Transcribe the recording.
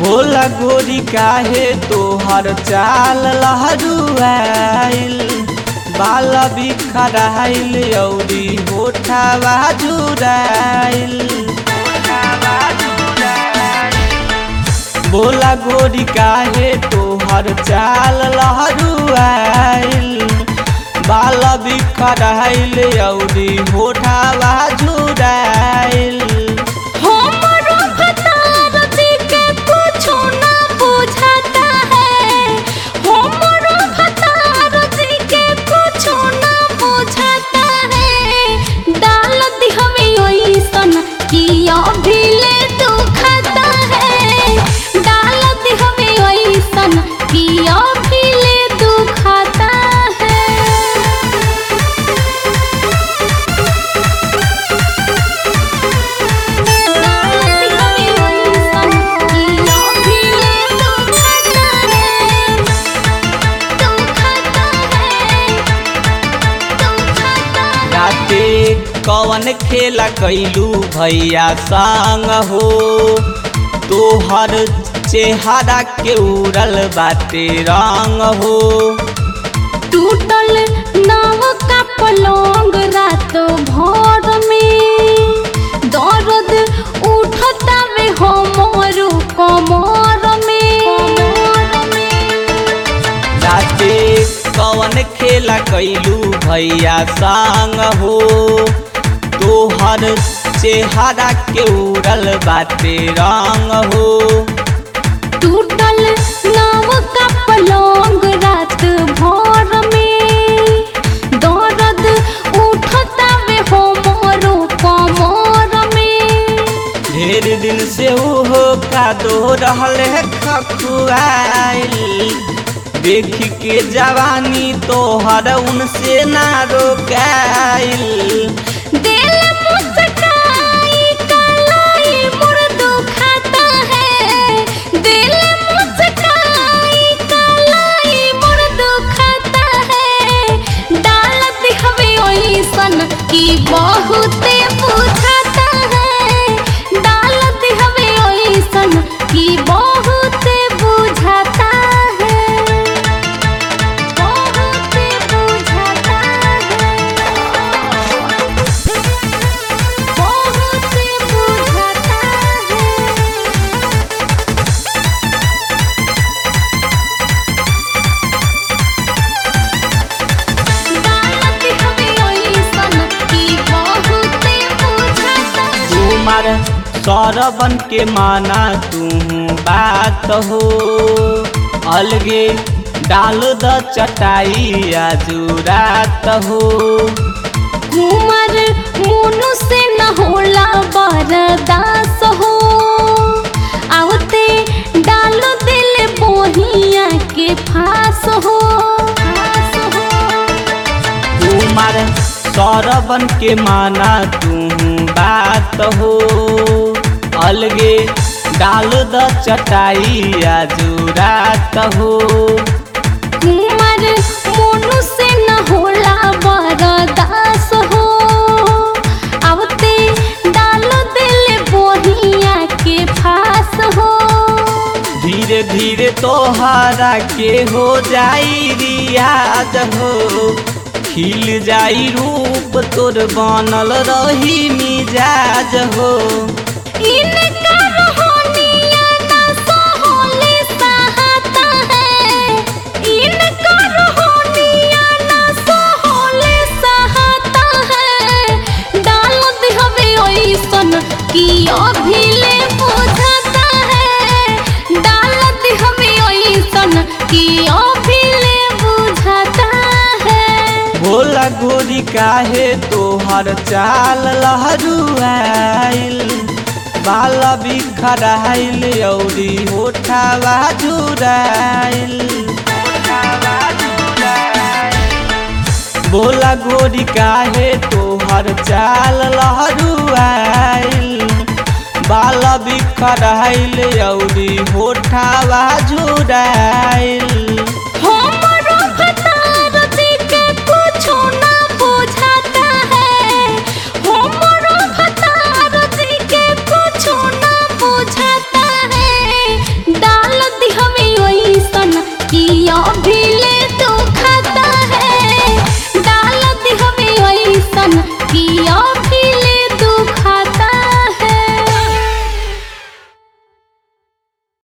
भोला गोरी काहे तोहर चाल लहरुआइल बाल बिखराइल औरी होठावा जुराइल भोला गोरी काहे तोहर चाल लहरुआइल बाल बिखराइल औरी होठावा जुराइल हमरो भतार जी के कुछो ना बुझाता है हमरो भतार जी के कुछो ना बुझाता है डाल दी हमें ओइसन कि अभी ले दुखता है डाल दी हमें ओइसन कि अभी ले दुखता है राते कवन खेला कैलू भैया संग हो तोहर चेहरा के उड़ल बाटे रंग हो टूटल नाव का पलंग रात भर में दर्द उठता वे हमर कमर में राते कवन खेला कैलू भैया संग हो तोहर चेहरा के उड़ल बाटे रंग हो टूटल नाव का पलंग रात भर में दर्द उठता वे हमर कमर में ढेर दिन से ओहो का दो रहल है खखुआइल देख के जवानी तोहर उनसे ना रोकाइल दिल मुस्काई कलाई मोर दुखाता है दिल मुस्काई कलाई मोर दुखाता है डालत हवे ओइसन की बहुते बुझाता है डालत हवे ओइसन की बहुते बुझाता है बहुते बुझाता है बहुते बुझाता है डालत हमें ओइसन की बहुते बुझाता है तुम्हार सौरवन के माना तू बात हो अलगे डाल द चटाई आजू रात हो कुमार मोनू से न होला बरदास हो आवते डाल दिल बोहिया के फास हो तुम्हार सौरवन के माना तू बात हो अलगे डाल द चटाई आजू रात हो कुमार मोनू से न होला बरदास हो आवते डाल दिल बोहिया के फास हो धीरे धीरे तोहरा के हो जाई रियाज हो खिल जाई रूप तोर बनल रही मिजाज हो इनका रोहनिया ना सोहले सहाता है इनका रोहनिया ना सोहले सहाता है डाल दे हमें ओइसन कि अभी ले बुझाता है डाल दे हमें ओइसन कि अभी ले बुझाता है भोला गोरी काहे तोहर चाल लहरुआइल बाल बिखराइल औरी होठावा जुराइल भोला गोरी काहे तोहर चाल लहरुआइल बाल बिखराइल औरी होठावा जुराइल